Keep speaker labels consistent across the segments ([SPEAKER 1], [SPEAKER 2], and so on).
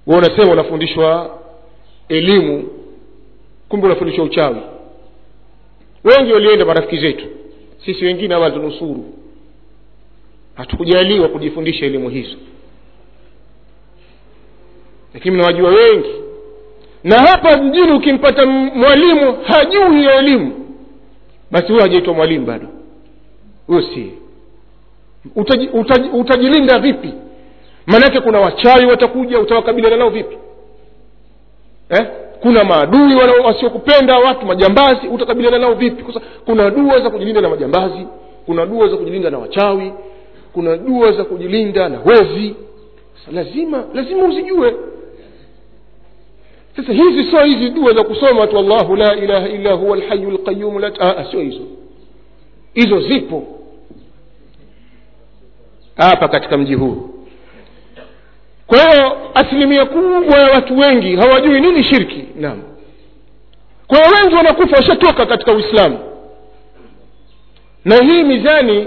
[SPEAKER 1] we unasema unafundishwa elimu kumbe unafundishwa uchawi wengi walienda marafiki zetu sisi wengine hawa tunusuru hatukujaliwa kujifundisha elimu hizo lakini mnawajua wengi na hapa mjini ukimpata mwalimu hajui hiyo elimu basi huyo hajaitwa mwalimu bado huyo si utaji, utaji, utajilinda vipi maanake kuna wachawi watakuja utawakabiliana nao vipi eh? kuna maadui wasiokupenda watu majambazi utakabiliana nao vipi Kusa, kuna dua za kujilinda na majambazi kuna dua za kujilinda na wachawi kuna dua za kujilinda na wezi lazima lazima uzijue sasa hizi sio hizi dua za kusoma tu allahu la ilaha illa huwa lhayu lqayumu la sio hizo hizo zipo hapa katika mji huu kwa hiyo asilimia kubwa ya watu wengi hawajui nini shirki naam kwa hiyo wengi wanakufa washatoka katika uislamu na hii mizani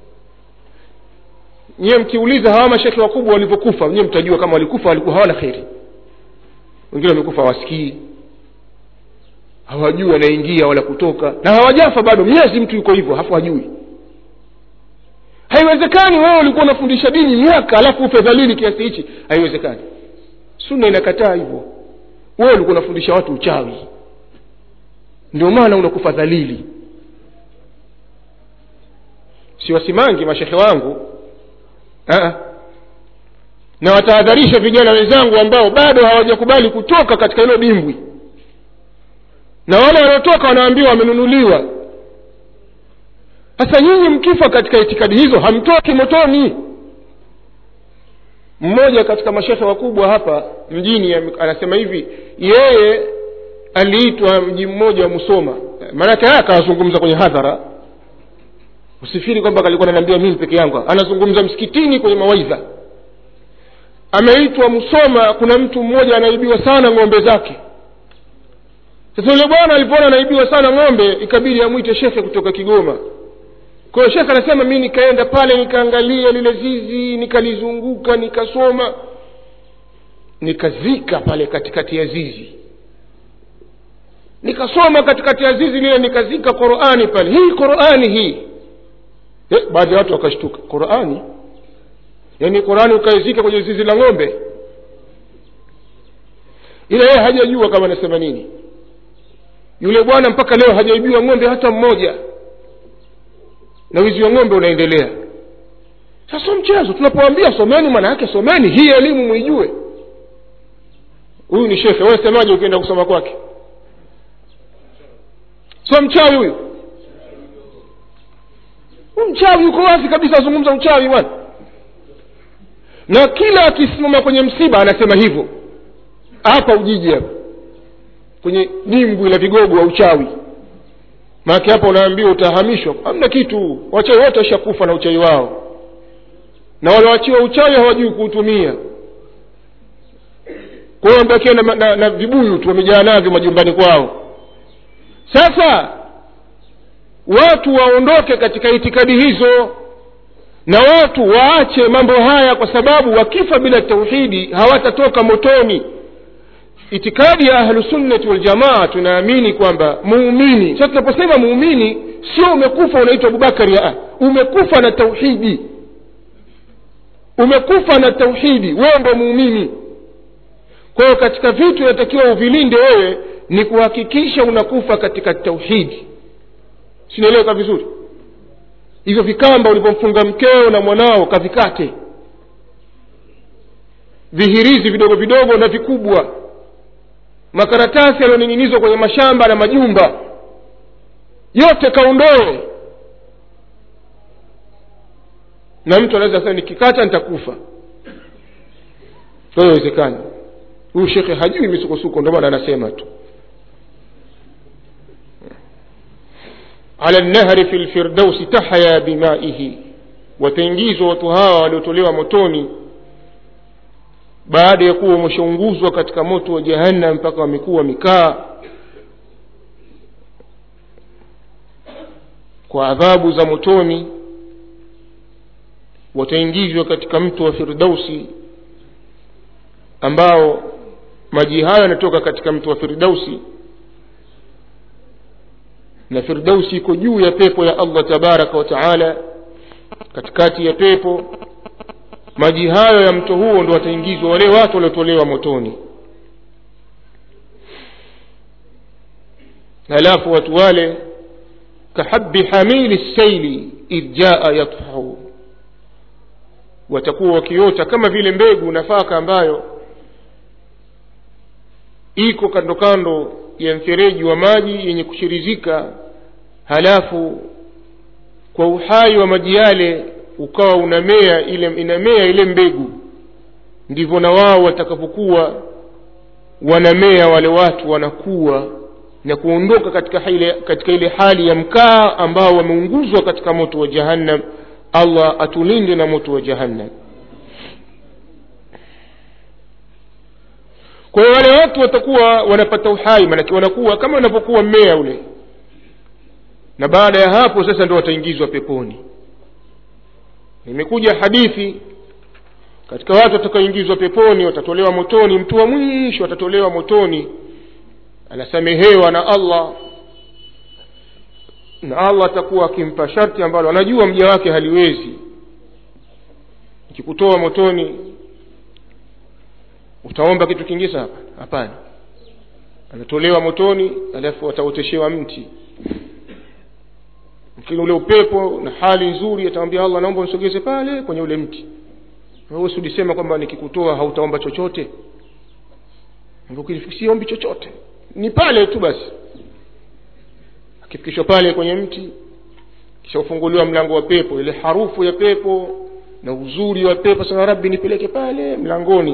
[SPEAKER 1] nyiwe mkiuliza hawa mashekhe wakubwa walivyokufa nyiwe mtajua kama walikufa walikuwa hawana kheri wengine wamekufa hawasikii hawajui wanaingia wala kutoka na hawajafa bado miezi mtu yuko hivyo hafu hajui haiwezekani wewe ulikuwa unafundisha dini miaka alafu ufe dhalili kiasi hichi haiwezekani sunna inakataa hivyo wewe ulikuwa unafundisha watu uchawi ndio maana unakufa dhalili siwasimangi mashehe wangu Aa. na watahadharisha vijana wenzangu ambao bado hawajakubali kutoka katika hilo dimbwi na wale waliotoka wanaambiwa wamenunuliwa sasa nyinyi mkifa katika itikadi hizo hamtoki motoni mmoja katika mashehe wakubwa hapa mjini anasema hivi yeye aliitwa mji mmoja wa musoma maanake haya akawazungumza kwenye hadhara usifiri kwamba kalikuwa nanaambia mimi peke yangu anazungumza msikitini kwenye mawaidha ameitwa msoma kuna mtu mmoja anaibiwa sana ng'ombe zake sasa yule bwana alipoona anaibiwa sana ng'ombe ikabidi amwite shekhe kutoka kigoma kwa hiyo shekhe anasema mi nikaenda pale nikaangalia lile zizi nikalizunguka nikasoma nikazika pale katikati ya zizi nikasoma katikati ya zizi lile nikazika qurani pale hii qurani hii eh, baadhi ya watu wakashtuka qurani yaani qurani ukaizika kwenye zizi la ng'ombe ila yeye hajajua kama anasema nini yule bwana mpaka leo hajaibiwa ng'ombe hata mmoja na wizi wa ng'ombe unaendelea sasa mchezo tunapoambia someni maana yake someni hii elimu mwijue huyu ni shekhe wewe semaje ukienda kusoma kwake so mchawi huyu mchawi yuko wazi kabisa azungumza uchawi bwana na kila akisimama kwenye msiba anasema hivyo hapa ujiji hapa kwenye dimbwi la vigogo wa uchawi maake hapa unaambiwa utahamishwa hamna kitu wachawi wote washakufa na uchawi wao na walioachiwa uchawi hawajui kuutumia kwa hiyo wamebakia na, na, na vibuyu tu wamejaa navyo majumbani kwao sasa watu waondoke katika itikadi hizo na watu waache mambo haya kwa sababu wakifa bila tauhidi hawatatoka motoni itikadi ya ahlusunnati waljamaa tunaamini kwamba muumini sasa tunaposema muumini sio umekufa unaitwa abubakari aa umekufa na tauhidi umekufa na tauhidi wewe ndo muumini kwa hiyo katika vitu inatakiwa uvilinde wewe ni kuhakikisha unakufa katika tauhidi sinaeleweka vizuri hivyo vikamba ulipomfunga mkeo na mwanao kavikate vihirizi vidogo vidogo na vikubwa makaratasi yaliyoning'inizwa kwenye mashamba na majumba yote kaondoe na mtu anaweza sema nikikata nitakufa kwa hiyo haiwezekani huyu shekhe hajui misukosuko ndio maana anasema tu ala lnahri fi lfirdausi tahya bimaihi wataingizwa watu hawa waliotolewa motoni baada ya kuwa wameshaunguzwa katika moto wa jahannam mpaka wamekuwa wamekaa kwa adhabu za motoni wataingizwa katika mto wa firdausi ambao maji hayo yanatoka katika mto wa firdausi na firdausi iko juu ya pepo ya allah tabaraka wa taala katikati ya pepo maji hayo ya mto huo ndo wataingizwa wale watu waliotolewa motoni halafu watu wale kahabi hamili saili idh jaa yatfahu watakuwa wakiota kama vile mbegu nafaka ambayo iko kando kando ya mfereji wa maji yenye kushirizika halafu kwa uhai wa maji yale ukawa unamea ile inamea ile mbegu ndivyo na wao watakapokuwa wanamea wale watu wanakuwa na kuondoka katika ile, katika ile hali ya mkaa ambao wameunguzwa katika moto wa jahannam allah atulinde na moto wa jahannam kwa hiyo wale watu watakuwa wanapata uhai manake wanakuwa kama wanavyokuwa mmea ule na baada ya hapo sasa ndo wataingizwa peponi imekuja hadithi katika watu watakaoingizwa peponi watatolewa motoni mtu wa mwisho atatolewa motoni anasamehewa na allah na allah atakuwa akimpa sharti ambalo anajua mja wake haliwezi ikikutoa motoni utaomba kitu kingine hapa hapana anatolewa motoni alafu ataoteshewa mti lakini ule upepo na hali nzuri atamwambia allah naomba unisogeze pale kwenye ule mti wewe ulisema kwamba nikikutoa hautaomba chochote siombi chochote ni pale tu basi akifikishwa pale kwenye mti kisha ufunguliwa mlango wa pepo ile harufu ya pepo na uzuri wa pepo sana rabbi nipeleke pale mlangoni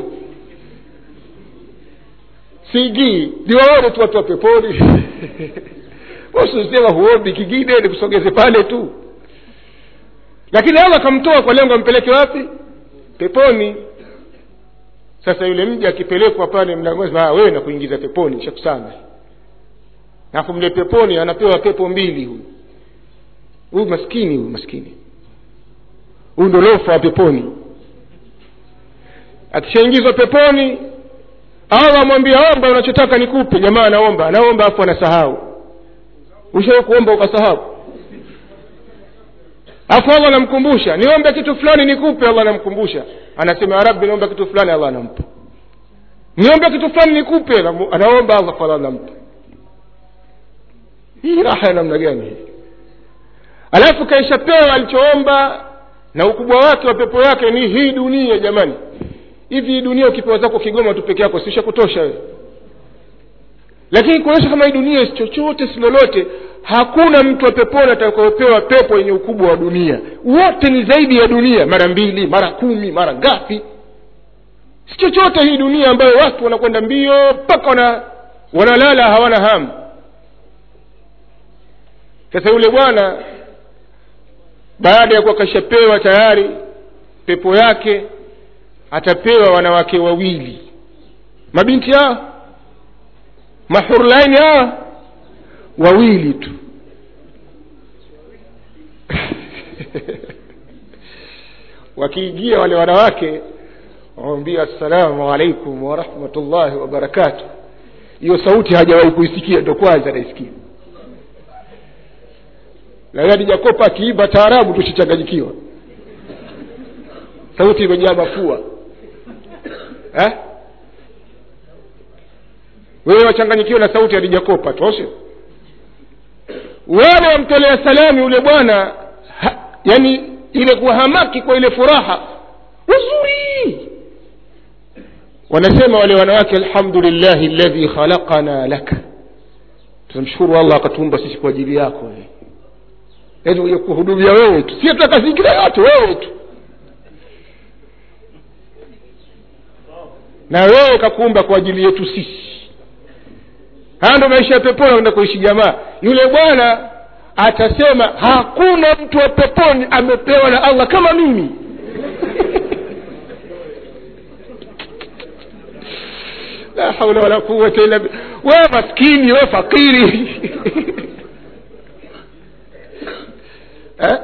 [SPEAKER 1] siingii niwaone tu watu wa peponi usisema huombi kingine nikusogeze pale tu lakini allah akamtoa kwa lengo ampeleke wapi peponi sasa yule mja akipelekwa pale mlangoni wewe na kuingiza peponi shakusana alafu mle peponi anapewa pepo mbili huyu huyu maskini huyu maskini huyu ndo lofa wa peponi akishaingizwa peponi allah amwambia omba unachotaka nikupe jamaa anaomba anaomba afu anasahau ushawai kuomba ukasahau afu allah anamkumbusha niombe kitu fulani nikupe allah anamkumbusha anasema ya rabbi naomba kitu fulani allah anampa niombe kitu fulani nikupe anaomba allah allah anampa hii raha ya namna gani hii alafu kaishapewa alichoomba na ukubwa wake wa pepo yake ni hii dunia jamani hivi hii dunia ukipewa zako kigoma tu peke yako sisha kutosha wewe lakini kuonyesha kama hii dunia si chochote si lolote hakuna mtu wa peponi atakayopewa pepo yenye ukubwa wa dunia wote ni zaidi ya dunia mara mbili mara kumi mara ngapi si chochote hii dunia ambayo watu wanakwenda mbio mpaka wana, wanalala hawana hamu sasa yule bwana baada ya kuwa kashapewa tayari pepo yake atapewa wanawake wawili mabinti hao mahurlaini hawa wawili tu wakiingia wale wanawake wawambia assalamu alaikum warahmatullahi wabarakatu hiyo sauti hajawahi kuisikia ndo kwanza naisikia lakini jakopa akiimba taarabu tushichanganyikiwa sauti imejaa mafua eh? wewe wachanganyikiwa na sauti hadijakopa toshe wale wamtolea salami yule bwana yani ile kuhamaki kwa ile furaha uzuri wanasema wale wanawake alhamdulillahi ladhi khalaqana laka tunamshukuru allah akatuumba sisi kwa ajili yako yaani uje kuhudumia wewe tu si tutaka zingine yote wewe tu na wewe kakuumba kwa ajili yetu sisi haya ndo maisha ya peponi anaenda kuishi jamaa yule bwana atasema hakuna mtu wa peponi amepewa na allah kama mimi la haula wala quwata illa billah wewe maskini wewe fakiri eh?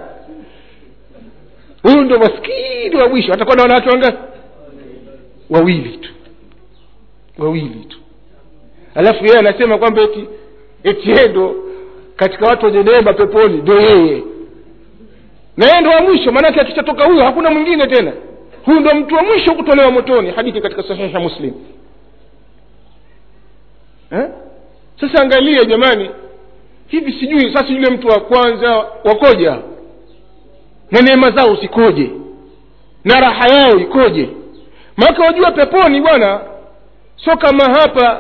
[SPEAKER 1] huyu ndo maskini wa mwisho atakuwa na wanawake wangapi wawili tu wawili tu alafu yeye anasema kwamba eti eti yeye ndo katika watu wenye neema peponi ndo yeye na yeye ndo wa mwisho maanake akishatoka huyo hakuna mwingine tena huyu ndo mtu wa mwisho kutolewa motoni hadithi katika sahiha muslim eh? sasa angalia jamani hivi sijui sasa yule mtu wa kwanza wakoja na neema zao zikoje na raha yao ikoje maake wajua peponi bwana sio kama hapa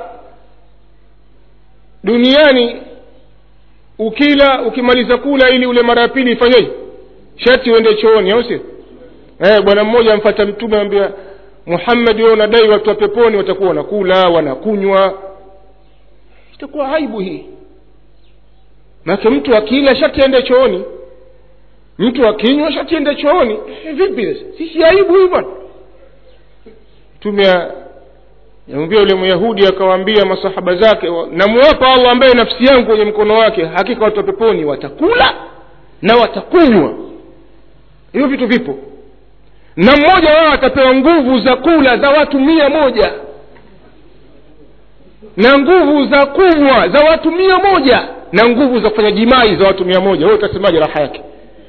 [SPEAKER 1] duniani ukila ukimaliza kula ili ule mara ya pili ifanyeje shati uende chooni au sio eh, bwana mmoja amfata mtume ambia muhammad wewe unadai watu wa peponi watakuwa wanakula wanakunywa itakuwa aibu hii maake mtu akila shati ende chooni mtu akinywa shati ende chooni eh, vipi sasa sisi aibu hii bwana mtume yamwambia yule myahudi akawaambia masahaba zake namuwapa allah ambaye nafsi yangu kwenye mkono wake hakika watu wa peponi watakula na watakunywa hivyo vitu vipo na mmoja wao atapewa nguvu za kula za watu mia moja na nguvu za kunywa za watu mia moja na nguvu za kufanya jimai za watu mia moja wewe utasemaje raha yake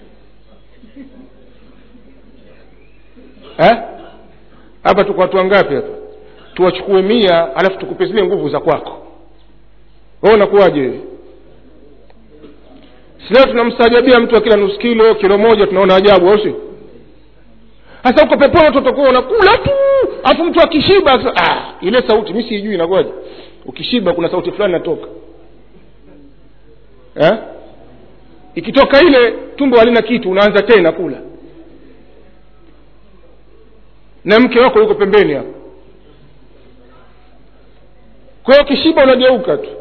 [SPEAKER 1] eh? hapa tuko watu wangapi hapa tuwachukue mia alafu tukupe zile nguvu za kwako we unakuwaje wewe sileo tunamstajabia mtu akila nusu kilo kilo moja tunaona ajabu au sio hasa uko peponi watu watakuwa unakula tu alafu mtu akishiba ah, ile sauti mi siijui inakuwaje ukishiba kuna sauti fulani inatoka eh? ikitoka ile tumbo halina kitu unaanza tena kula na mke wako yuko pembeni hapo kwa hiyo kishiba unageuka tu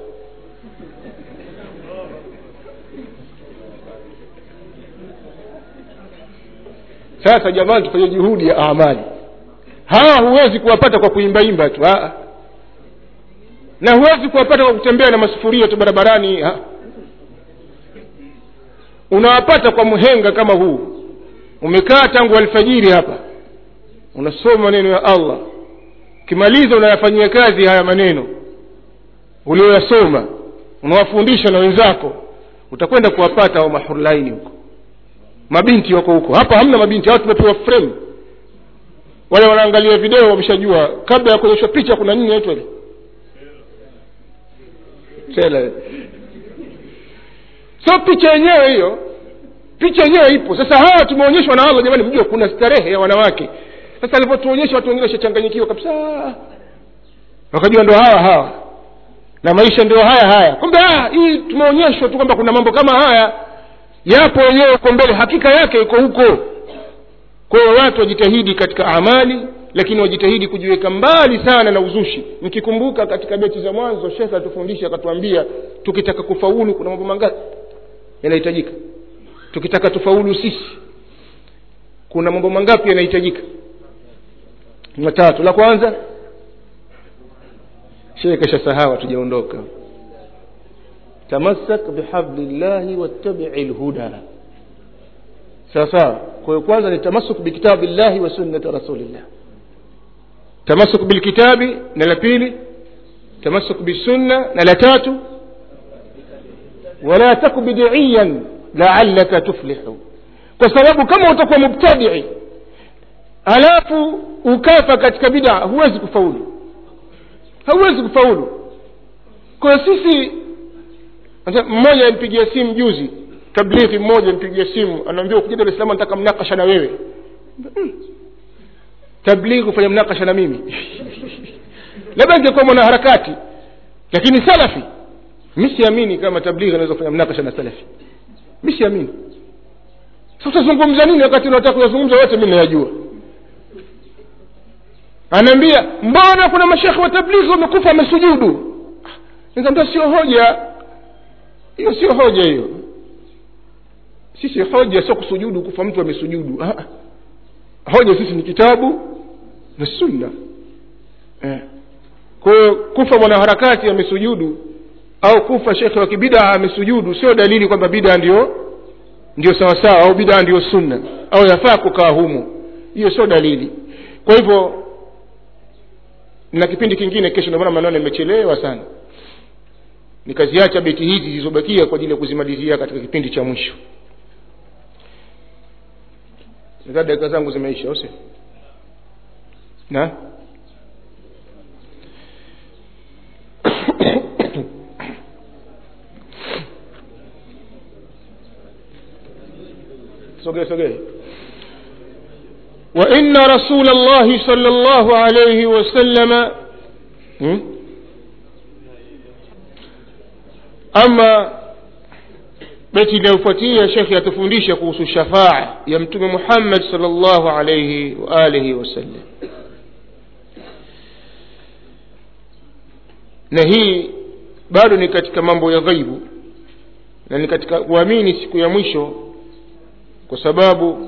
[SPEAKER 1] sasa jamani tufanye juhudi ya amali hawa huwezi kuwapata kwa kuimbaimba tu Aa. na huwezi kuwapata kwa kutembea na masufuria tu barabarani ha? unawapata kwa mhenga kama huu umekaa tangu alfajiri hapa unasoma maneno ya allah ukimaliza unayafanyia kazi haya maneno ulioyasoma unawafundisha na wenzako utakwenda kuwapata au mahurlaini huko mabinti wako huko hapa hamna mabinti hao tumepewa frame wale wanaangalia video wameshajua kabla ya kuonyeshwa picha kuna nini naitwa ile tela so picha yenyewe hiyo picha yenyewe ipo sasa hawa tumeonyeshwa na allah jamani mjua kuna starehe ya wanawake sasa alivyotuonyesha watu wengine washachanganyikiwa kabisa wakajua ndo hawa hawa na maisha ndio haya haya kumbe hii tumeonyeshwa tu kwamba kuna mambo kama haya yapo wenyewe uko mbele hakika yake iko huko kwa hiyo watu wajitahidi katika amali lakini wajitahidi kujiweka mbali sana na uzushi mkikumbuka katika beti za mwanzo shekhe alitufundisha akatuambia tukitaka kufaulu kuna mambo mangapi yanahitajika tukitaka tufaulu sisi kuna mambo mangapi yanahitajika matatu la kwanza shehe kashasahawa tujaondoka tamassak bihablillahi wattabii lhuda sawa sawa kwa hiyo kwanza ni tamasuk bikitabi llahi wa sunnati rasulillah tamasuk bilkitabi na la pili tamasuk bisunna na la tatu wala taku bidiiyan laalaka tuflihu kwa sababu kama utakuwa mubtadii halafu ukafa katika bidaa huwezi kufaulu hauwezi kufaulu kwa sisi mmoja ampigia simu juzi tablighi mmoja mpigia simu anaambia ukija dar es salaam nataka mnakasha na wewe hmm. tablighi kufanya mnakasha na mimi labda ingekuwa mwanaharakati lakini salafi mi siamini kama tablighi anaweza kufanya mnakasha na salafi mi siamini sa utazungumza nini wakati unataka kuyazungumza wote mi nayajua anaambia mbona kuna mashekhe wa tablighi wamekufa wamesujudu nikaambia sio hoja hiyo sio hoja hiyo sisi hoja sio kusujudu kufa mtu amesujudu ah. hoja sisi ni kitabu na sunna eh. kwa hiyo kufa mwanaharakati amesujudu au kufa shekhe wa kibidaa amesujudu sio dalili kwamba bidaa ndio ndio sawasawa au bidaa ndio sunna au yafaa kukaa humo hiyo sio dalili kwa hivyo na kipindi kingine kesho ndio maana mnaona nimechelewa sana nikaziacha beti hizi zilizobakia kwa ajili ya kuzimalizia katika kipindi cha mwisho nadhani dakika zangu zimeisha au sio na sogee sogee وإن رسول الله صلى الله عليه وسلم م? أما beti inayofuatia shekhe atufundisha kuhusu shafaa ya mtume muhammad salllahu alaihi waalihi wasallam na hii bado ni katika mambo ya ghaibu na ni katika kuamini siku ya mwisho kwa sababu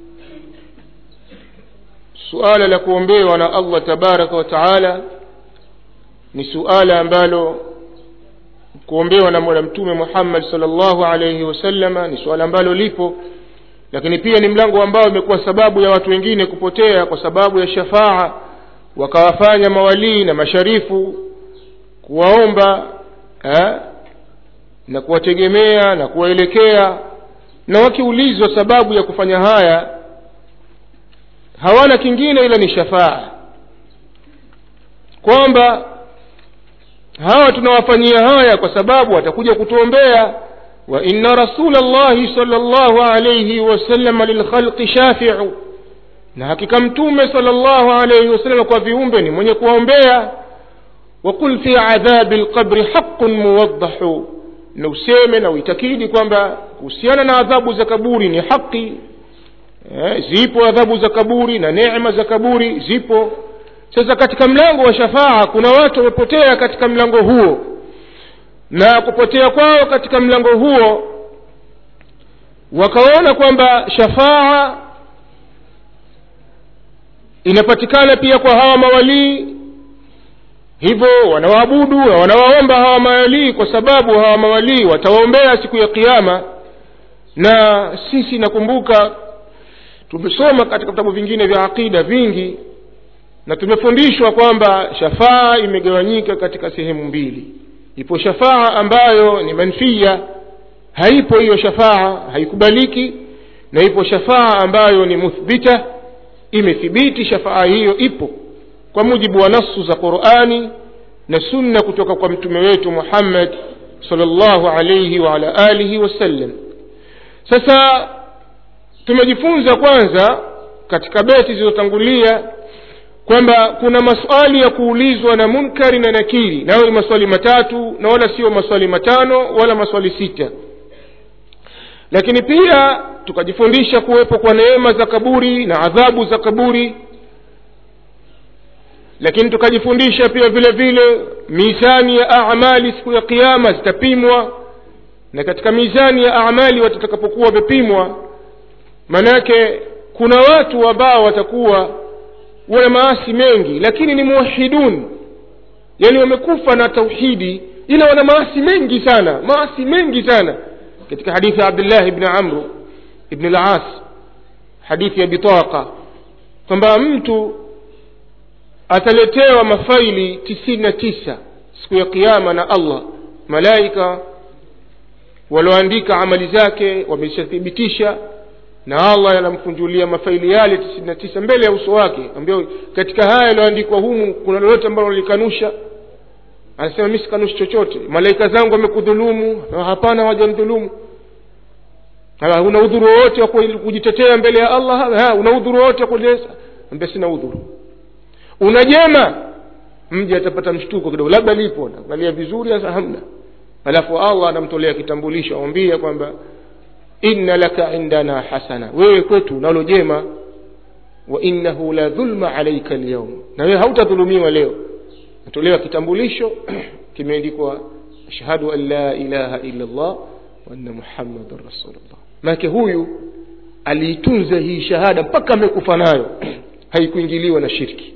[SPEAKER 1] suala la kuombewa na allah tabaraka wa taala ni suala ambalo kuombewa na mola mtume muhammad salllahu alaihi wasallama ni suala ambalo lipo lakini pia ni mlango ambao imekuwa sababu ya watu wengine kupotea kwa sababu ya shafaa wakawafanya mawalii na masharifu kuwaomba eh, na kuwategemea na kuwaelekea na wakiulizwa sababu ya kufanya haya hawana kingine ila ni shafaa kwamba hawa tunawafanyia haya kwa sababu watakuja kutuombea wa inna rasula llahi sal llahu alaihi wasalama lilkhalqi shafiu na hakika mtume sal llahu alaihi wasalama kwa viumbe ni mwenye kuwaombea waqul fi adhabi lqabri haqun muwaddahu na useme na uitakidi kwamba kuhusiana na adhabu za kaburi ni haki eh, zipo adhabu za kaburi na neema za kaburi zipo sasa katika mlango wa shafaa kuna watu wamepotea katika mlango huo na kupotea kwao katika mlango huo wakaona kwamba shafaa inapatikana pia kwa hawa mawalii hivyo wanawaabudu na wanawaomba hawa mawalii kwa sababu hawa mawalii watawaombea siku ya kiama na sisi nakumbuka tumesoma katika vitabu vingine vya aqida vingi na tumefundishwa kwamba shafaa imegawanyika katika sehemu mbili ipo shafaa ambayo ni manfia haipo hiyo shafaa haikubaliki na ipo shafaa ambayo ni muthbita imethibiti shafaa hiyo ipo kwa mujibu wa nasu za qurani na sunna kutoka kwa mtume wetu muhammad salllahu alaihi waala alihi wasallam sasa tumejifunza kwanza katika beti zilizotangulia kwamba kuna maswali ya kuulizwa na munkari na nakiri nayo ni maswali matatu na wala sio maswali matano wala maswali sita lakini pia tukajifundisha kuwepo kwa neema za kaburi na adhabu za kaburi lakini tukajifundisha pia vile vile mizani ya amali siku ya kiama zitapimwa na katika mizani ya amali watatakapokuwa wamepimwa manake kuna watu ambao watakuwa wana maasi mengi lakini ni muwahidun yani wamekufa na tauhidi ila wana maasi mengi sana maasi mengi sana katika hadithi ya abdullah bni amru ibn las hadithi ya bitaqa kwamba mtu ataletewa mafaili tisini na tisa siku ya kiama na allah malaika walioandika amali zake wameshathibitisha na allah yanamkunjulia mafaili yale tisini na tisa mbele ya uso wake ambao katika haya yaliyoandikwa humu kuna lolote ambalo likanusha anasema mi sikanushi chochote malaika zangu wamekudhulumu hapana hawajanidhulumu una udhuru wowote wa kujitetea mbele ya allah ha, una udhuru wowote wa kueleza ambia sina udhuru una jema mji atapata mshtuko kidogo labda lipo naangalia vizuri sasa hamna alafu allah anamtolea kitambulisho awambia kwamba inna laka indana hasana wewe kwetu nalo jema wa innahu la dhulma alaika lyaum na wewe hautadhulumiwa leo natolewa kitambulisho kimeandikwa ashhadu an la ilaha illa llah wa anna muhammadan rasulullah maanake huyu aliitunza hii shahada mpaka amekufa nayo haikuingiliwa na shirki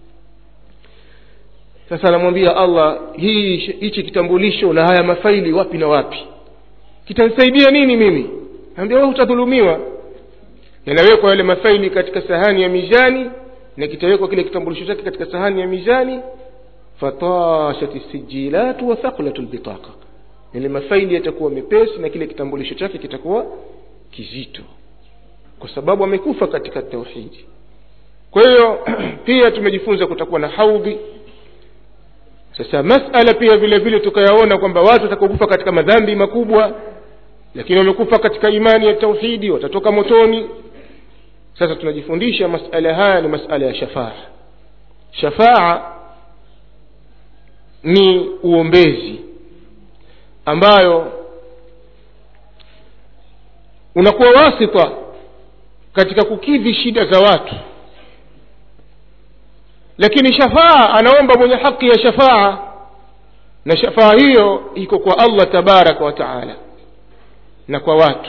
[SPEAKER 1] sasa anamwambia allah hii hichi kitambulisho na haya mafaili wapi na wapi kitanisaidia nini mimi ambia wewe utadhulumiwa yanawekwa yale mafaili katika sahani ya mizani na kitawekwa kile kitambulisho chake katika sahani ya mizani fatashat sijilatu wa thaqulat lbitaqa yale mafaili yatakuwa mepesi na kile kitambulisho chake kitakuwa kizito kwa sababu amekufa katika tauhidi kwa hiyo pia tumejifunza kutakuwa na haudhi sasa masala pia vile vile tukayaona kwamba watu watakaokufa katika madhambi makubwa lakini wamekufa katika imani ya tauhidi watatoka motoni sasa tunajifundisha masala haya ni masala ya shafaa shafaa ni uombezi ambayo unakuwa wasita katika kukidhi shida za watu lakini shafaa anaomba mwenye haki ya shafaa na shafaa hiyo iko kwa allah tabaraka wa taala na kwa watu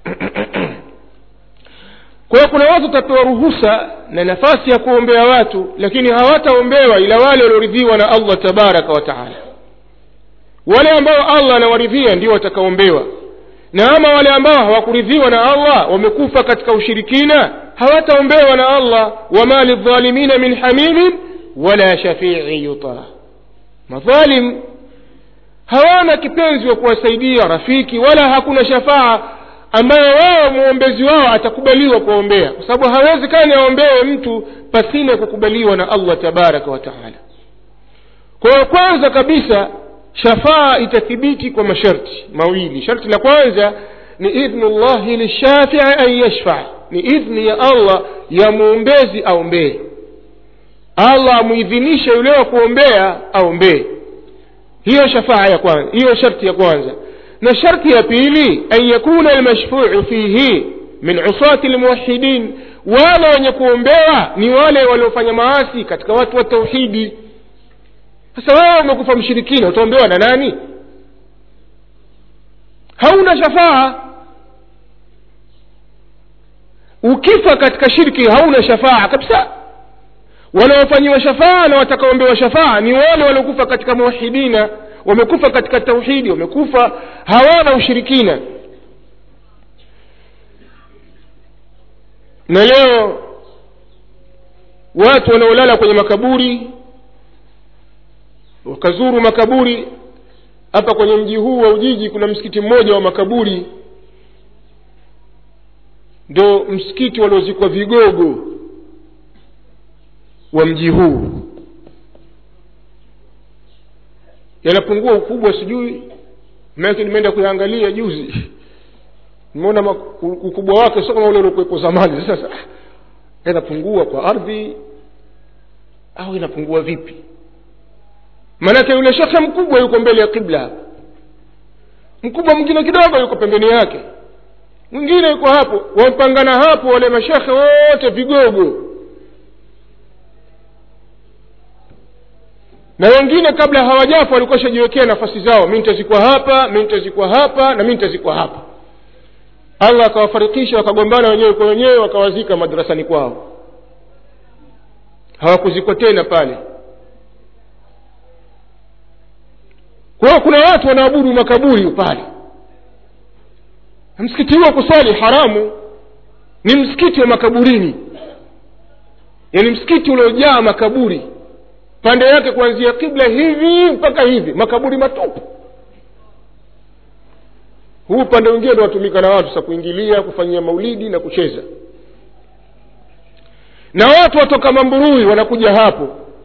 [SPEAKER 1] kwa hiyo kuna watu watapewa ruhusa na nafasi ya kuombea watu lakini hawataombewa ila wale walioridhiwa na allah tabaraka wa taala wale ambao allah anawaridhia ndio watakaombewa na ama wale ambao hawakuridhiwa na allah wamekufa katika ushirikina hawataombewa na allah wama lidhalimina min hamimin wala shafii yutaa madhalim hawana kipenzi wa kuwasaidia rafiki wala hakuna shafaa ambayo wao mwombezi wao atakubaliwa kuwaombea kwa sababu hawezekani aombewe mtu pasina kukubaliwa na allah tabaraka wa taala kwa hiyo kwanza kabisa shafaa itathibiti kwa masharti mawili sharti la kwanza ni idhnu llahi lishafii an yashfaa ni idhni ya allah ya mwombezi aombee allah amuidhinishe yule wa kuombea aombee hiyo shafaa ya kwanza hiyo sharti ya kwanza na sharti ya pili an yakuna almashfuu fihi min usati lmuwahidin wale wenye kuombewa ni wale waliofanya maasi katika watu wa tauhidi sasa wewe umekufa mshirikina utaombewa na nani hauna shafaa ukifa katika shirki hauna shafaa kabisa wanaofanyiwa shafaa na watakaombewa shafaa ni wale waliokufa katika muwahidina wamekufa katika tauhidi wamekufa hawana ushirikina na leo watu wanaolala kwenye makaburi wakazuru makaburi hapa kwenye mji huu wa ujiji kuna msikiti mmoja wa makaburi ndo msikiti waliozikwa vigogo wa mji huu yanapungua ukubwa sijui maake nimeenda kuyaangalia juzi nimeona ukubwa wake sio kama ule uliokuwepo zamani sasa yanapungua kwa ardhi au inapungua vipi maanake yule shekhe mkubwa yuko mbele ya kibla mkubwa mwingine kidogo yuko pembeni yake mwingine yuko hapo wamepangana hapo wale mashekhe wote vigogo na wengine kabla hawajafa walikuwa shajiwekea nafasi zao mi nitazikwa hapa mi nitazikwa hapa na mi nitazikwa hapa allah akawafarikisha wakagombana wenyewe kwa wenyewe wakawazika madrasani kwao hawakuzikwa tena pale kwa hiyo kuna watu wanaabudu makaburi pale msikiti huo kuswali haramu ni msikiti wa makaburini yaani msikiti uliojaa makaburi pande yake kuanzia kibla hivi mpaka hivi makaburi matupu huu upande wengine ndo watumika na watu sa kuingilia kufanyia maulidi na kucheza na watu watoka mamburui wanakuja hapo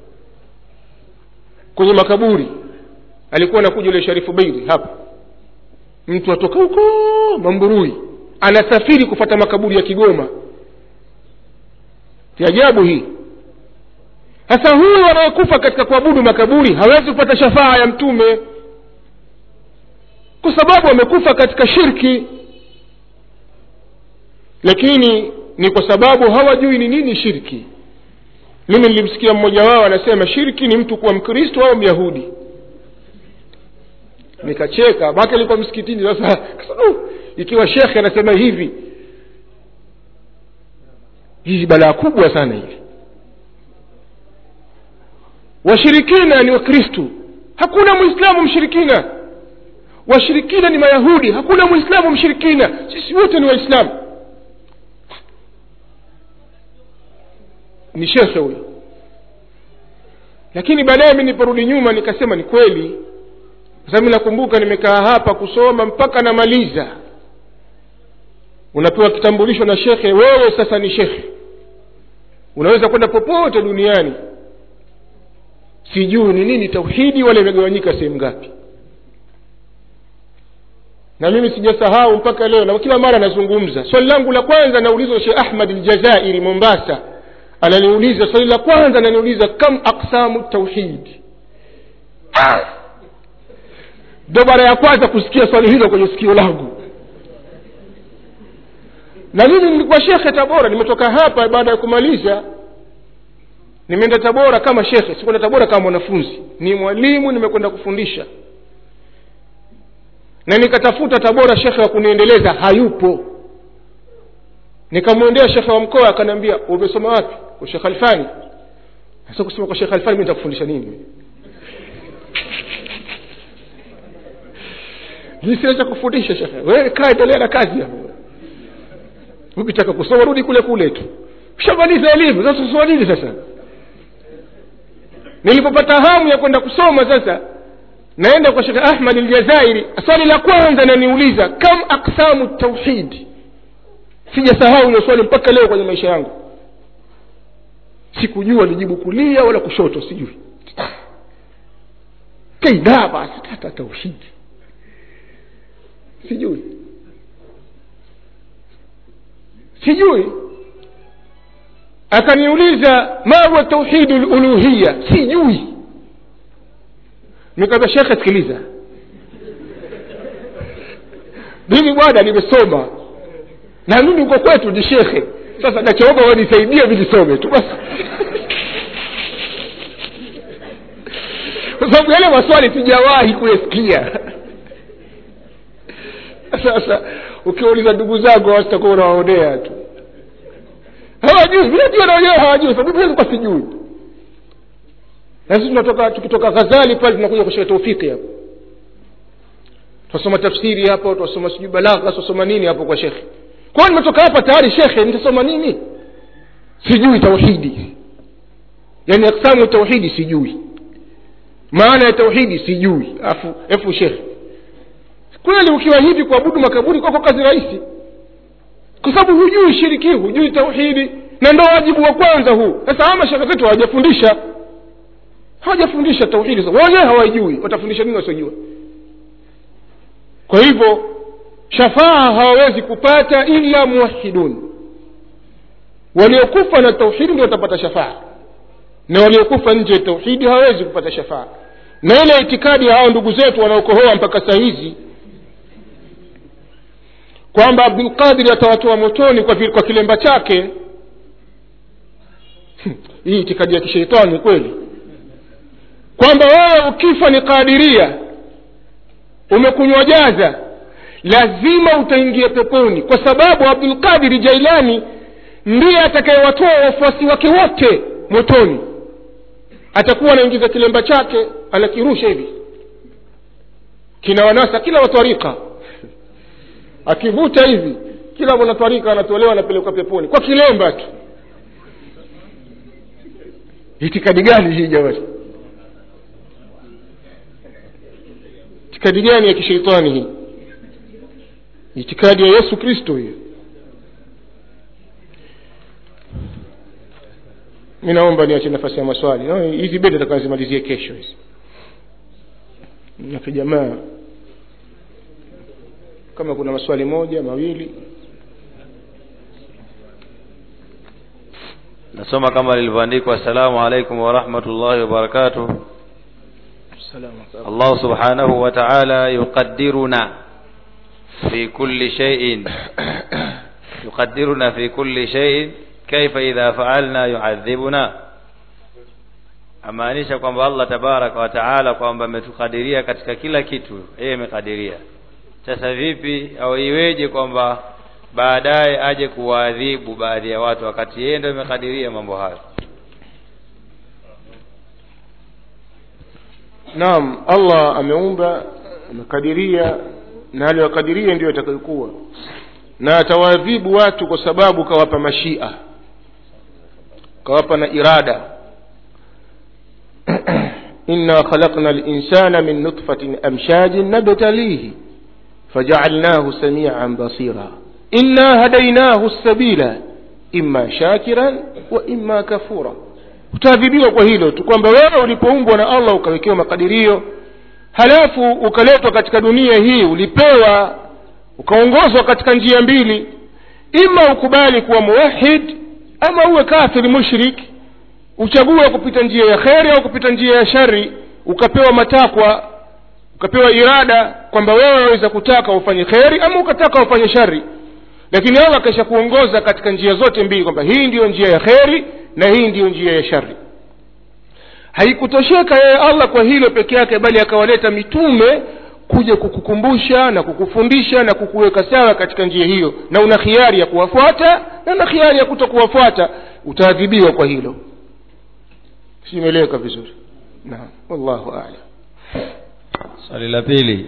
[SPEAKER 1] kwenye makaburi alikuwa anakuja yule sharifu beiri hapo mtu atoka huko mamburui anasafiri kufata makaburi ya kigoma ti ajabu hii sasa huyu anayekufa katika kuabudu makaburi hawezi kupata shafaa ya mtume kwa sababu amekufa katika shirki lakini ni kwa sababu hawajui ni nini shirki mimi nilimsikia mmoja wao anasema shirki ni mtu kuwa mkristo au myahudi nikacheka make alikuwa msikitini sasa uh, ikiwa shekhe anasema hivi hii balaa kubwa sana hivi washirikina ni wakristu hakuna mwislamu mshirikina washirikina ni mayahudi hakuna mwislamu mshirikina sisi wote ni waislamu ni shekhe huyo lakini baadaye mi niporudi nyuma nikasema ni kweli kwa sababu nakumbuka nimekaa hapa kusoma mpaka namaliza unapewa kitambulisho na shekhe wewe sasa ni shekhe unaweza kwenda popote duniani sijui ni nini tauhidi wala imegawanyika sehemu ngapi na mimi sijasahau mpaka leo na kila mara nazungumza swali langu la kwanza naulizwa shekh ahmad ljazairi mombasa ananiuliza swali la kwanza ananiuliza kam aksamu tauhidi ndo mara ya kwanza kusikia swali hilo kwenye sikio langu na mimi nilikuwa shekhe tabora nimetoka hapa baada ya kumaliza nimeenda tabora kama shekhe sikwenda tabora kama mwanafunzi ni mwalimu nimekwenda kufundisha na nikatafuta tabora shekhe wa kuniendeleza hayupo nikamwendea shekhe wa mkoa akaniambia umesoma wapi kwa shekh alfani sasa kusema kwa shekh alfani mi nitakufundisha nini mi sina cha kufundisha shekhe wewe kaa endelea na kazi hapo ukitaka kusoma rudi kule kule tu ushamaliza elimu sasa kusoma nini sasa nilipopata hamu ya kwenda kusoma sasa naenda kwa shekhe ahmad aljazairi swali la kwanza naniuliza kam aksamu tauhidi sijasahau hilo swali mpaka leo kwenye maisha yangu sikujua lijibu kulia wala kushoto sijui kaida basi hata tauhidi sijui sijui akaniuliza ma huwa tauhidu luluhiya sijui nikaambia shekhe sikiliza mimi bwana nimesoma na mimi uko kwetu ni shekhe sasa nachoomba wanisaidie mi nisome tu basi kwa sababu yale maswali sijawahi kuyasikia sasa ukiwauliza ndugu zangu wasitakuwa unawaonea tu hawajui vinajua na wenyewe hawajui sababu mimi kwa sijui na sisi tunatoka tukitoka ghazali pale tunakuja kushika taufiki hapo tunasoma tafsiri hapo tunasoma sijui balagha tunasoma nini hapo kwa shekhe kwao nimetoka hapa tayari shekhe nitasoma nini sijui tauhidi yaani aksamu tauhidi sijui maana ya tauhidi sijui afu efu shekhe kweli ukiwa hivi kuabudu makaburi kwako kazi rahisi kwa sababu hujui shiriki hujui tauhidi na ndo wajibu wa kwanza huu sasa ama shekhe zetu hawajafundisha hawajafundisha tauhidi wenyewe hawaijui watafundisha nini wasiojua kwa hivyo shafaa hawawezi kupata illa muwahidun waliokufa na tauhidi ndio watapata shafaa na waliokufa nje ya tauhidi hawawezi kupata shafaa na ile itikadi ya hao ndugu zetu wanaokohoa mpaka saa hizi kwamba abdulqadiri atawatoa motoni kwa, kwa kilemba chake hii itikadi ya kisheitani kweli kwamba wewe ukifa ni kadiria umekunywa jaza lazima utaingia peponi kwa sababu abdulqadiri jailani ndiye atakayewatoa wafuasi wake wote motoni atakuwa anaingiza kilemba chake anakirusha hivi kinawanasa kila watwarika akivuta hivi kila mwanatwarika anatolewa anapelekwa peponi kwa kilemba tu itikadi gani hii jamani itikadi gani ya kisheitani hii itikadi ya yesu kristo hiyo mi naomba niache nafasi ya maswali no, hizi bedi takanzimalizie kesho hizi nake jamaa kama kuna maswali moja mawili
[SPEAKER 2] nasoma kama lilivyoandikwa assalamu alaikum warahmatullahi wabarakatuh الله سبحانه وتعالى يقدرنا في كل شيء يقدرنا في كل شيء كيف إذا فعلنا يعذبنا amaanisha kwamba allah tabaraka wa taala kwamba ametukadiria katika kila kitu yeye amekadiria sasa vipi au iweje kwamba baadaye aje kuwaadhibu baadhi ya watu wakati yeye ndo amekadiria mambo hayo
[SPEAKER 1] naam allah ameumba amekadiria na aliyokadiria ndiyo atakayokuwa na atawaadhibu watu kwa sababu kawapa mashia kawapa na irada inna khalaqna linsana min nutfatin amshajin nabtalihi fajaalnahu samian basira inna hadainahu sabila imma shakiran wa imma kafura utaadhibiwa kwa hilo tu kwamba wewe ulipoumbwa na allah ukawekewa makadirio halafu ukaletwa katika dunia hii ulipewa ukaongozwa katika njia mbili ima ukubali kuwa muwahid ama uwe kafiri mushrik uchague kupita njia ya kheri au kupita njia ya shari ukapewa matakwa ukapewa irada kwamba wewe waweza kutaka ufanye kheri ama ukataka ufanye shari lakini allah akaisha kuongoza katika njia zote mbili kwamba hii ndiyo njia ya kheri na hii ndiyo njia ya shari haikutosheka yeye allah kwa hilo peke yake bali akawaleta mitume kuja kukukumbusha na kukufundisha na kukuweka sawa katika njia hiyo na una khiari ya kuwafuata na una khiari ya kuto kuwafuata utaadhibiwa kwa hilo simeleweka vizuri naam wallahu alam
[SPEAKER 2] swali la pili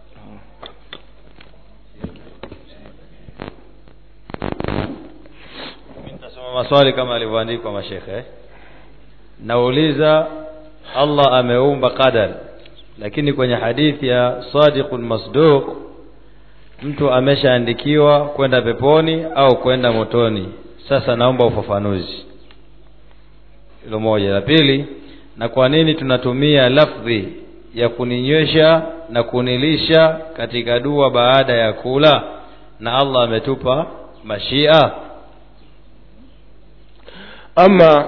[SPEAKER 2] nitasoma maswali kama alivyoandikwa mashekhe eh? nauliza allah ameumba qadar lakini kwenye hadithi ya sadiqun masduq mtu ameshaandikiwa kwenda peponi au kwenda motoni sasa naomba ufafanuzi hilo moja la pili na kwa nini tunatumia lafdhi ya kuninywesha na kunilisha katika dua baada ya kula na allah ametupa mashia
[SPEAKER 1] ama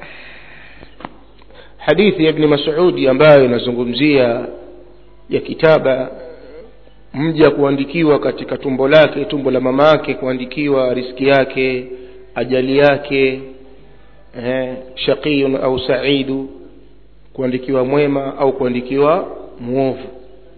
[SPEAKER 1] hadithi ya ibni masudi ambayo inazungumzia ya kitaba mja kuandikiwa katika tumbo lake tumbo la mama yake kuandikiwa riski yake ajali yake eh, shaqiyun au saidu kuandikiwa mwema au kuandikiwa mwovu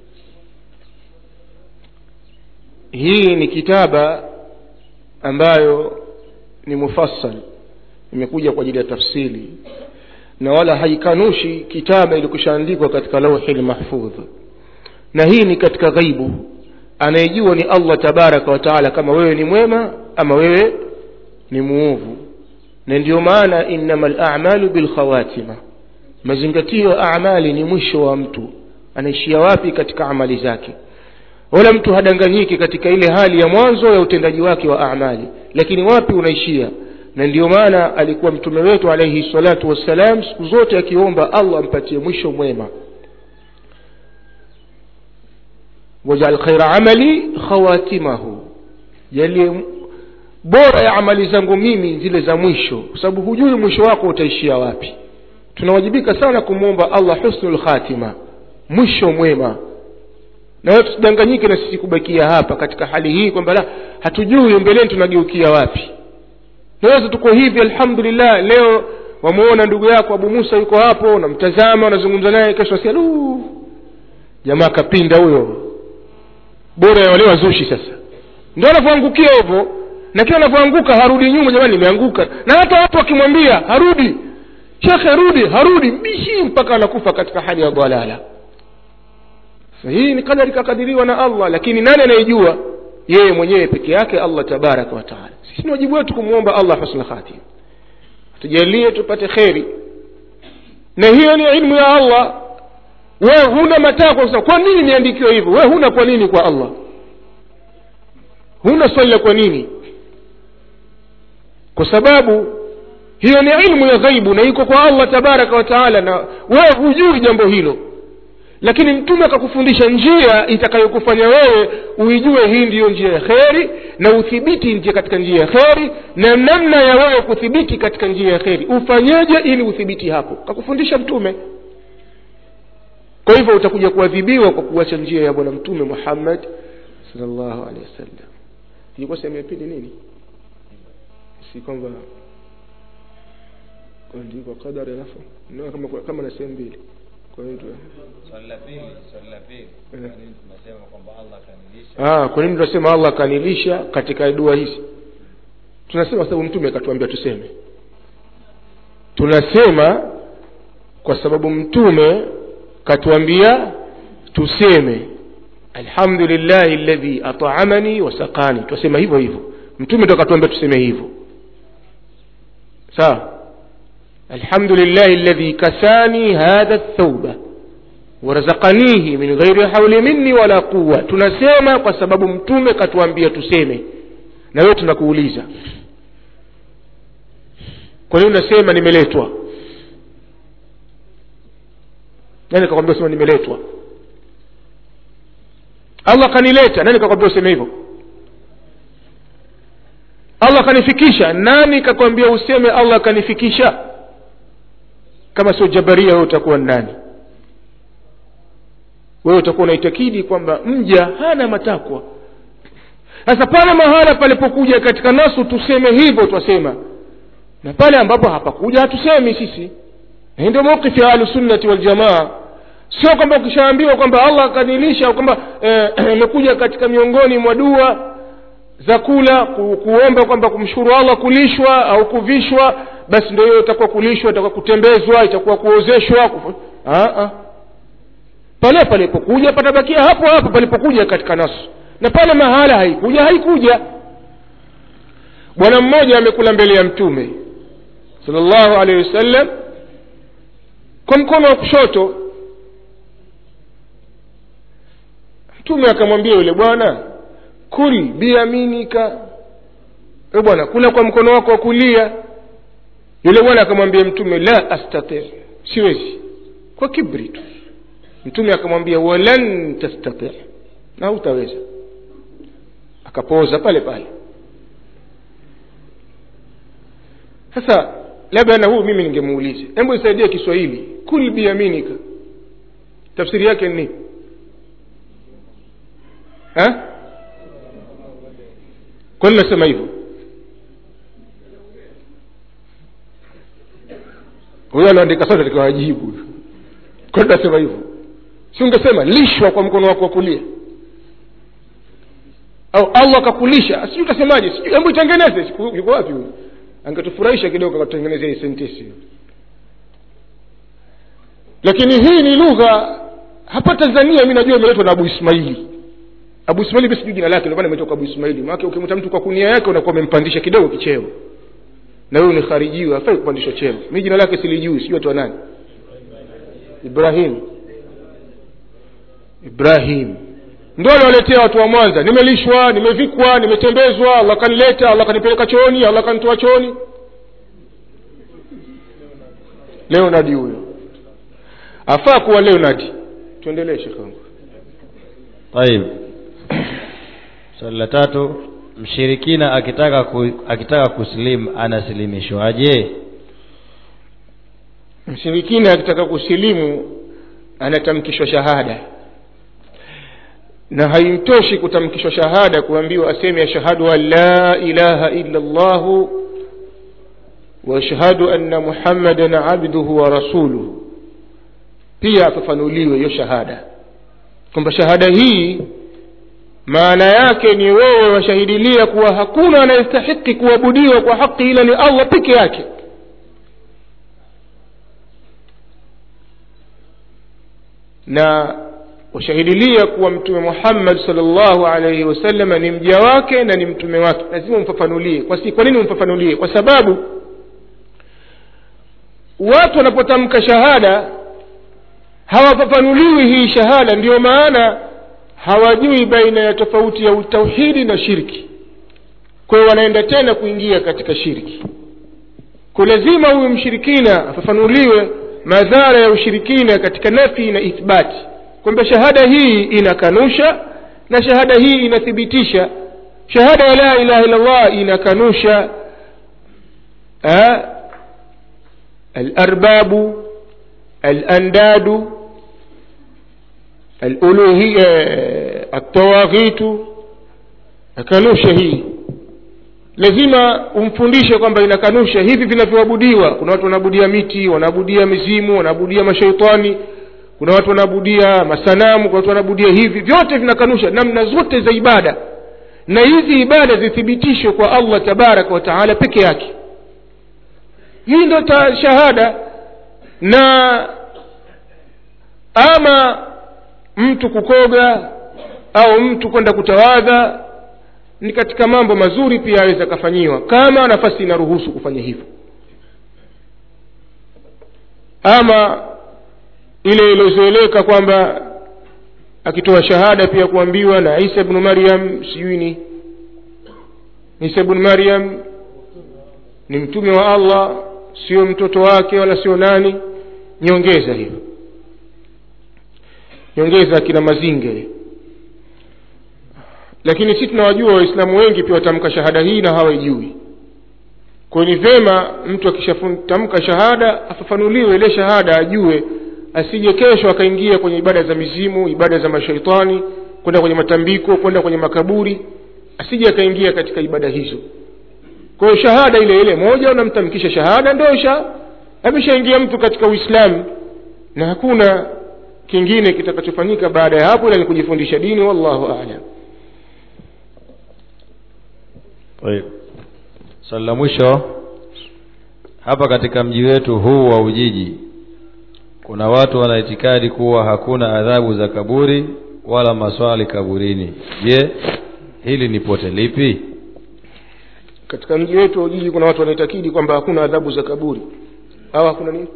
[SPEAKER 1] hii ni kitaba ambayo ni mufassal imekuja kwa ajili ya tafsiri na wala haikanushi kitaba ilikushaandikwa katika lauhi lmahfudh na hii ni katika ghaibu anayejua ni allah tabaraka wataala kama wewe ni mwema ama wewe ni muovu na ndiyo maana innama lamalu bilkhawatima mazingatio ya amali ni mwisho wa mtu anaishia wapi katika amali zake wala mtu hadanganyiki katika ile hali ya mwanzo ya utendaji wake wa amali lakini wapi unaishia na ndiyo maana alikuwa mtume wetu alaihi salatu wassalam siku zote akiomba allah ampatie mwisho mwema wajal khaira amali khawatimahu jalie bora ya amali zangu mimi zile za mwisho kwa sababu hujui mwisho wako utaishia wapi tunawajibika sana kumwomba allah husnul khatima mwisho mwema na wewe tusidanganyike na sisi kubakia hapa katika hali hii kwamba la hatujui mbeleni tunageukia wapi naweza tuko hivi alhamdulillah leo wamuona ndugu yako abu musa yuko hapo unamtazama unazungumza naye kesho asia lu jamaa kapinda huyo bora ya wale wazushi sasa ndio anavyoangukia hivyo na kila anavyoanguka harudi nyuma jamani nimeanguka na hata watu wakimwambia harudi shekhe rudi harudi mbishi mpaka anakufa katika hali ya dhalala so hii ni kadari kakadiriwa na allah lakini nani anayejua yeye mwenyewe peke yake allah tabaraka wataala sisi ni wajibu wetu kumwomba allah husna khatim tujalie tupate kheri na hiyo ni ilmu ya allah wewe huna matakwa sasa kwa nini niandikiwe hivyo wewe huna kwa nini kwa allah huna swali la kwa nini kwa sababu hiyo ni ilmu ya ghaibu na iko kwa allah tabaraka wa taala na wewe hujui jambo hilo lakini mtume akakufundisha njia itakayokufanya wewe uijue hii ndiyo njia ya kheri na uthibiti njia katika njia ya kheri na namna ya wewe kuthibiti katika njia ya kheri ufanyeje ili uthibiti hapo kakufundisha mtume kwa hivyo utakuja kuadhibiwa kwa kuacha njia ya bwana mtume muhammad salllahu alehi wasallam ilikuwa sehemu ya pili nini si kwamba kuandikwa qadari alafu no, kama, kama na sehemu mbili kwa hiyo
[SPEAKER 2] swali la pili swali la pili
[SPEAKER 1] Eh.
[SPEAKER 2] kwa nini tunasema kwamba allah kanilisha
[SPEAKER 1] ah, kwa nini tunasema allah akanilisha katika dua hizi tunasema kwa sababu mtume akatuambia tuseme tunasema kwa sababu mtume katuambia tuseme alhamdulillahi ladhi ataamani wasakani twasema hivyo hivyo mtume ndo akatuambia tuseme hivyo sawa alhamdulillahi alladhi kasani hadha thauba warazakanihi min ghairi hauli minni wala quwa tunasema kwa sababu mtume katuambia tuseme na wewe tunakuuliza kwa nini unasema nimeletwa nani kakwambia usema nimeletwa allah kanileta nani kakwambia useme hivyo allah kanifikisha nani kakwambia useme allah kanifikisha kama sio jabaria wewe utakuwa nani wewe utakuwa unaitakidi kwamba mja hana matakwa sasa pale mahala palipokuja katika nasu tuseme hivyo twasema na pale ambapo hapakuja hatusemi sisi na hii ndio mawqifi ya ahlusunnati waljamaa sio kwamba ukishaambiwa kwamba allah akanilisha au kwamba imekuja eh, katika miongoni mwa dua za kula ku, kuomba kwamba kumshukuru allah kulishwa au kuvishwa basi ndio hiyo itakuwa kulishwa itakuwa kutembezwa itakuwa kuozeshwa kufu... Aa, pale palipokuja patabakia hapo hapo palipokuja katika nasu na pale mahala haikuja haikuja bwana mmoja amekula mbele ya mtume salllahu alehi wasallam kwa mkono wa kushoto mtume akamwambia yule bwana kul biyaminika e bwana kula kwa mkono wako wa kulia yule bwana akamwambia mtume la astatir siwezi kwa kibri tu mtume akamwambia walan tastatir na hutaweza akapoza pale pale sasa labda na huu mimi ningemuuliza hebu isaidie kiswahili kul biyaminika tafsiri yake ni nini kwani nasema hivyo huyo aloandika sote tukawajibu kwani nasema hivyo si ungesema lishwa kwa mkono wako wa kulia au allah akakulisha sijui utasemaje sijui hebu itengeneze yuko wapi huyu angetufurahisha kidogo akatutengenezea hii sentesi lakini hii ni lugha hapa tanzania mi najua imeletwa na abu ismaili abu ismaili sijui jina lake ndomana imetoka abu ismaili maake ukimta mtu kwa kunia yake unakuwa umempandisha kidogo kicheo na huyu ni kharijiwa afai kupandishwa cheo mi jina lake silijui sijui atwa nani ibrahim ibrahim ndo aliwaletea watu wa mwanza nimelishwa nimevikwa nimetembezwa allah kanileta allah kanipeleka chooni allah kanitoa chooni leonadi huyo afaa kuwa leonadi tuendelee shekhangu
[SPEAKER 2] طيب swali la tatu mshirikina akitaka ku, akitaka kusilimu anasilimishwaje
[SPEAKER 1] mshirikina akitaka kusilimu anatamkishwa shahada na haimtoshi kutamkishwa shahada kuambiwa aseme ashhadu an la ilaha illa llahu waashhadu anna muhammadan abduhu wa rasuluhu pia afafanuliwe hiyo shahada kwamba shahada hii maana yake ni wewe washahidilia kuwa hakuna anayestahiki kuabudiwa kwa haki ila ni allah peke yake na washahidilia kuwa mtume muhammad salllahu alaihi wasalama ni mja wake na ni mtume wake lazima umfafanulie kwa, si, kwa nini umfafanulie kwa sababu watu wanapotamka shahada hawafafanuliwi hii shahada ndiyo maana hawajui baina ya tofauti ya utauhidi na shirki kwa hiyo wanaenda tena kuingia katika shirki kwa lazima huyu mshirikina afafanuliwe madhara ya ushirikina katika nafi na ithbati kwamba shahada hii inakanusha na shahada hii inathibitisha shahada ya la ilaha illallah inakanusha alarbabu alandadu aluluhiya altawaghitu akanusha hii lazima umfundishe kwamba inakanusha hivi vinavyoabudiwa kuna watu wanaabudia miti wanaabudia mizimu wanaabudia mashaitani kuna watu wanaabudia masanamu kuna watu wanaabudia hivi vyote vinakanusha namna zote za ibada na hizi ibada zithibitishwe kwa allah tabaraka wa taala peke yake hii ndo shahada na ama mtu kukoga au mtu kwenda kutawadha ni katika mambo mazuri pia aweza akafanyiwa kama nafasi inaruhusu kufanya hivyo ama ile iliyozoeleka kwamba akitoa shahada pia kuambiwa na isa bnu maryam sijui ni isa bnu maryam ni mtume wa allah sio mtoto wake wala sio nani nyongeza hiyo nyongeza akina mazinge lakini si tunawajua waislamu wengi pia watamka shahada hii na hawaijui kwa ni vyema mtu akishatamka shahada afafanuliwe ile shahada ajue asije kesho akaingia kwenye ibada za mizimu ibada za mashaitani kwenda kwenye matambiko kwenda kwenye makaburi asije akaingia katika ibada hizo kwa hiyo shahada ile ile moja unamtamkisha shahada ndio sha ameshaingia mtu katika uislamu na hakuna kingine kitakachofanyika baada ya hapo ila ni kujifundisha dini wallahu alam
[SPEAKER 2] طيب swali la mwisho hapa katika mji wetu huu wa ujiji kuna watu wana itikadi kuwa hakuna adhabu za kaburi wala maswali kaburini je hili ni pote lipi
[SPEAKER 1] katika mji wetu wa ujiji kuna watu wanaitakidi kwamba hakuna adhabu za kaburi au hakuna nini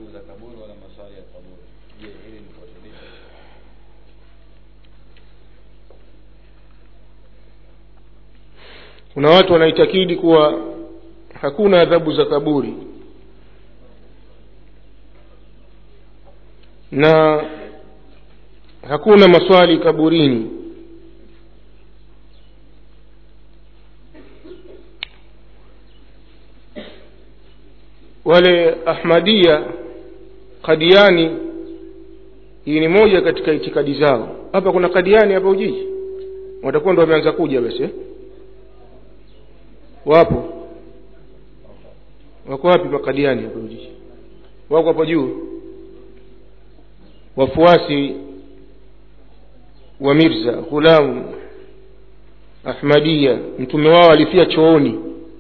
[SPEAKER 1] kuna watu wanaitakidi kuwa hakuna adhabu za kaburi na hakuna maswali kaburini wale ahmadia kadiani hii ni moja katika itikadi zao hapa kuna kadiani hapa ujiji watakuwa ndo wameanza kuja basi eh? wapo wako wapi makadiani hapa ujiji wako hapo juu wafuasi wa mirza ghulam ahmadia mtume wao alifia chooni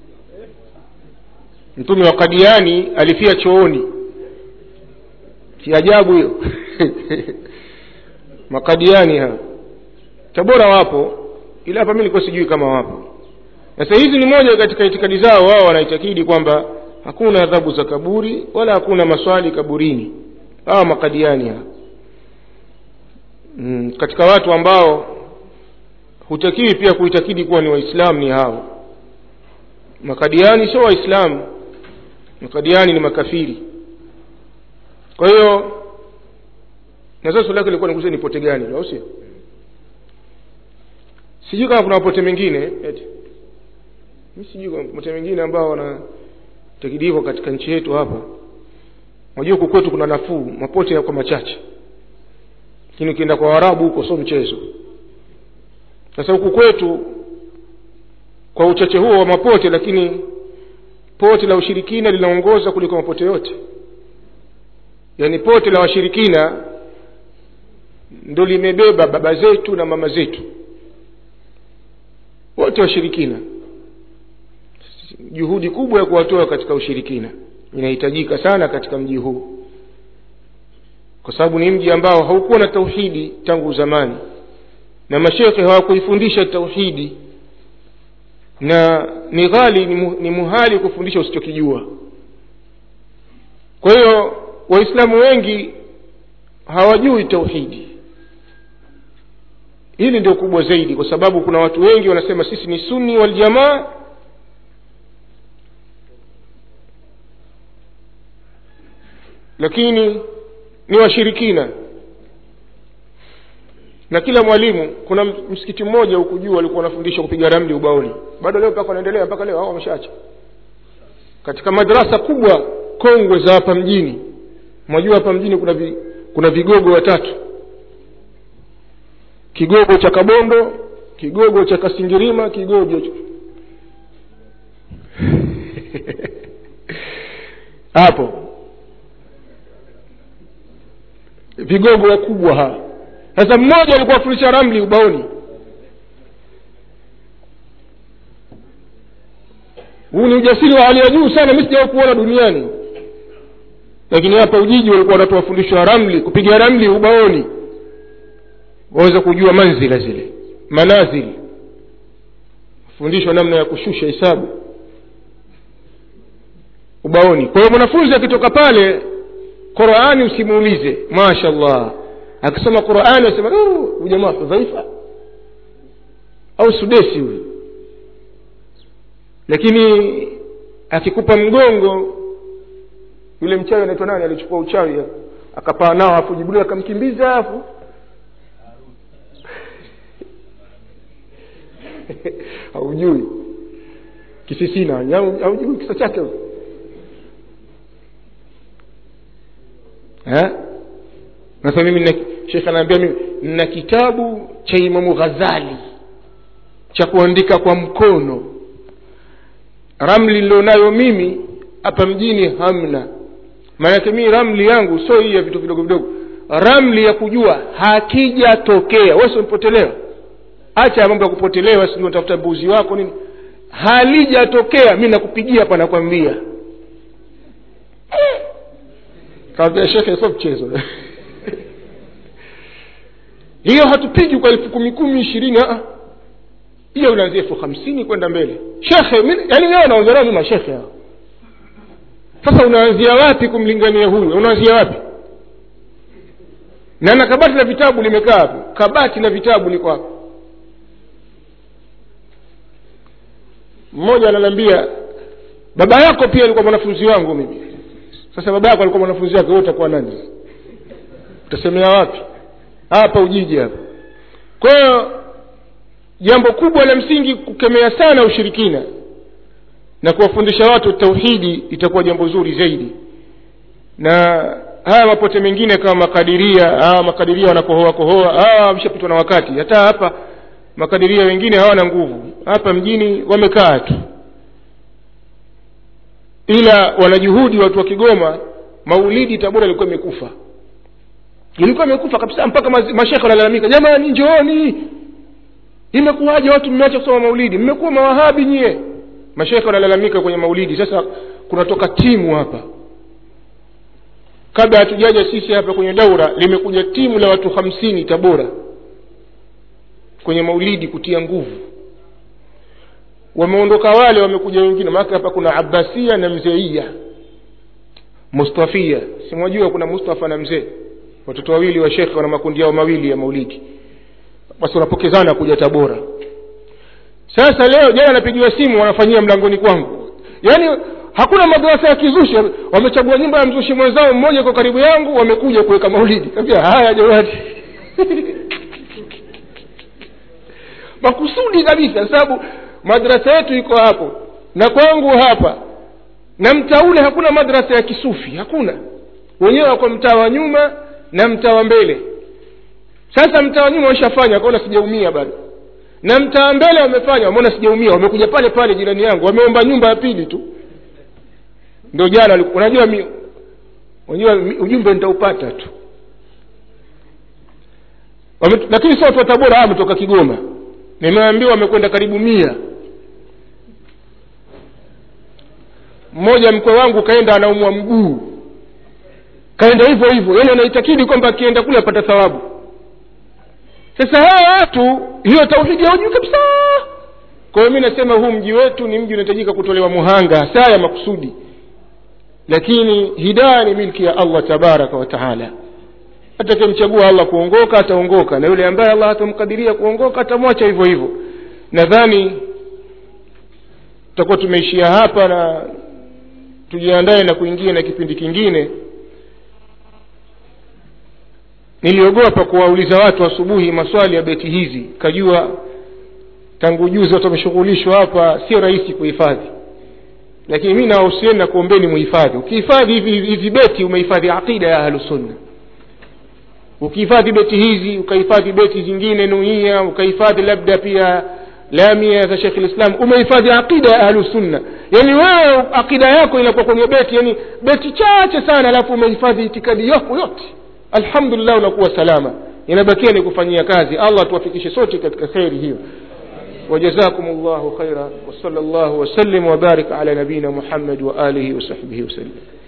[SPEAKER 1] mtume wa kadiani alifia chooni si ajabu hiyo makadiani hao tabora wapo ila hapa mi nilikuwa sijui kama wapo sasa hizi ni moja katika itikadi zao wao wanaitakidi kwamba hakuna adhabu za kaburi wala hakuna maswali kaburini hawa makadiani hao mm, katika watu ambao hutakiwi pia kuitakidi kuwa ni waislamu ni hao makadiani sio waislamu makadiani ni makafiri kwa hiyo na sasa swali lake lilikuwa nikuze ni pote gani au sio sijui kama kuna mapote mengine eti mi sijui kuna mapote mengine ambao wanatakidikwa katika nchi yetu hapa unajua huku kwetu kuna nafuu mapote yako machache lakini ukienda kwa warabu huko sio mchezo sasa huku kwetu kwa uchache huo wa mapote lakini pote la ushirikina linaongoza kuliko mapote yote yaani pote la washirikina ndo limebeba baba zetu na mama zetu wote washirikina juhudi kubwa ya kuwatoa katika ushirikina inahitajika sana katika mji huu kwa sababu ni mji ambao haukuwa na tauhidi tangu zamani na mashekhe hawakuifundisha tauhidi na ni ghali ni, mu, ni muhali kufundisha usichokijua kwa hiyo waislamu wengi hawajui tauhidi hili ndio kubwa zaidi kwa sababu kuna watu wengi wanasema sisi ni sunni waljamaa lakini ni washirikina na kila mwalimu kuna msikiti mmoja huku juu walikuwa wanafundisha kupiga ramli ubaoni bado leo mpaka wanaendelea mpaka leo hao wameshaacha katika madarasa kubwa kongwe za hapa mjini mwajua hapa mjini kuna vi, kuna vigogo watatu kigogo cha kabondo kigogo cha kasingirima kigogo cha hapo vigogo wakubwa hawa sasa mmoja alikuwa afundisha ramli ubaoni huu ni ujasiri wa hali ya juu sana mi sijawai kuona duniani lakini hapa ujiji walikuwa wanatoa fundisho ya ramli kupiga ramli ubaoni waweza kujua manzila zile manazili fundishwa namna ya kushusha hisabu ubaoni kwa hiyo mwanafunzi akitoka pale qurani usimuulize mashallah akisoma qurani asema huyu jamaa hudhaifa au sudesi huyu lakini akikupa mgongo yule mchawi anaitwa nani alichukua uchawi akapaa nao afu jibril akamkimbiza afu haujui kisisina haujui kisa chake sasa mimi shekh anaambia mimi nina kitabu cha imamu ghazali cha kuandika kwa mkono ramli nilionayo mimi hapa mjini hamna maanake mii ramli yangu sio hii ya vitu vidogo vidogo ramli ya kujua hakijatokea wesi umepotelewa hacha mambo ya kupotelewa si unatafuta mbuzi wako nini halijatokea mi nakupigia hapa nakwambia kawambia shekhe sio mchezo hiyo hatupigi kwa elfu kumi kumi ishirini hiyo unaanzia elfu hamsini kwenda mbele shekhe yaani wewe unaongelea mi mashekhe hao sasa unaanzia wapi kumlingania huyu unaanzia wapi na na kabati la vitabu limekaa hapo kabati la vitabu liko hapo mmoja ananiambia baba yako pia alikuwa mwanafunzi wangu mimi sasa baba yako alikuwa mwanafunzi wake wewe utakuwa nani utasemea wapi hapa ujiji hapa kwa hiyo jambo kubwa la msingi kukemea sana ushirikina na kuwafundisha watu tauhidi itakuwa jambo zuri zaidi na haya mapote mengine kama makadiria hawa makadiria wanakohoa kohoa hawa wameshapitwa na wakati hata hapa makadiria wengine hawana nguvu hapa mjini wamekaa tu ila wanajuhudi watu wa kigoma maulidi tabora ilikuwa imekufa ilikuwa imekufa kabisa mpaka mashekhe wanalalamika jamani njooni imekuwaje watu mmeacha kusoma maulidi mmekuwa mawahabi nyie mashekhe wanalalamika kwenye maulidi sasa kunatoka timu hapa kabla hatujaja sisi hapa kwenye daura limekuja timu la watu hamsini tabora kwenye maulidi kutia nguvu wameondoka wale wamekuja wengine maake hapa kuna abbasia na mzeia mustafia simwajua kuna mustafa na mzee watoto wawili wa shekhe wana makundi yao mawili ya maulidi basi wanapokezana kuja tabora sasa leo jana napigiwa simu wanafanyia mlangoni kwangu yaani hakuna madarasa ya kizushi wamechagua nyumba ya mzushi mwenzao mmoja kwa karibu yangu wamekuja kuweka maulidi kaambia haya jamani makusudi kabisa sababu madrasa yetu iko hapo na kwangu hapa na mtaa ule hakuna madrasa ya kisufi hakuna wenyewe wako mtaa wa nyuma na mtaa wa mbele sasa mtaa wa nyuma washafanya wakaona sijaumia bado na mtaa wa mbele wamefanya wameona sijaumia wamekuja pale pale jirani yangu wameomba nyumba ya pili tu ndio jana unajua mi unajua ujumbe nitaupata tu Wame, lakini sio watu wa tabora hawa wametoka kigoma nimeambiwa wamekwenda karibu mia mmoja mkwe wangu kaenda anaumwa mguu kaenda hivyo hivyo yaani anaitakidi kwamba akienda kule apata thawabu sasa hawa watu hiyo tauhidi haujui kabisa kwa hiyo mi nasema huu mji wetu ni mji unahitajika kutolewa muhanga saa ya makusudi lakini hidaya ni milki ya allah tabaraka wa taala atakemchagua allah kuongoka ataongoka na yule ambaye allah atamkadiria kuongoka atamwacha hivyo hivyo nadhani tutakuwa tumeishia hapa na tujiandae na kuingia na kipindi kingine niliogopa kuwauliza watu asubuhi maswali ya beti hizi kajua tangu juzi watu wameshughulishwa hapa sio rahisi kuhifadhi lakini mi nawahusieni na kuombeni muhifadhi ukihifadhi hivi hizi beti umehifadhi aqida ya ahlusunna ukihifadhi beti hizi ukahifadhi beti zingine nuia ukahifadhi labda pia lamia za shekh lislam umehifadhi aqida ya ahlusunna yaani wewe aqida yako inakuwa kwenye beti yani beti chache sana alafu umehifadhi itikadi yako yote alhamdulillah unakuwa salama inabakia ni kufanyia kazi allah tuwafikishe sote katika kheri hiyo وجزاكم الله خيرا وصلى الله وسلم وبارك على نبينا محمد وآله وصحبه وسلم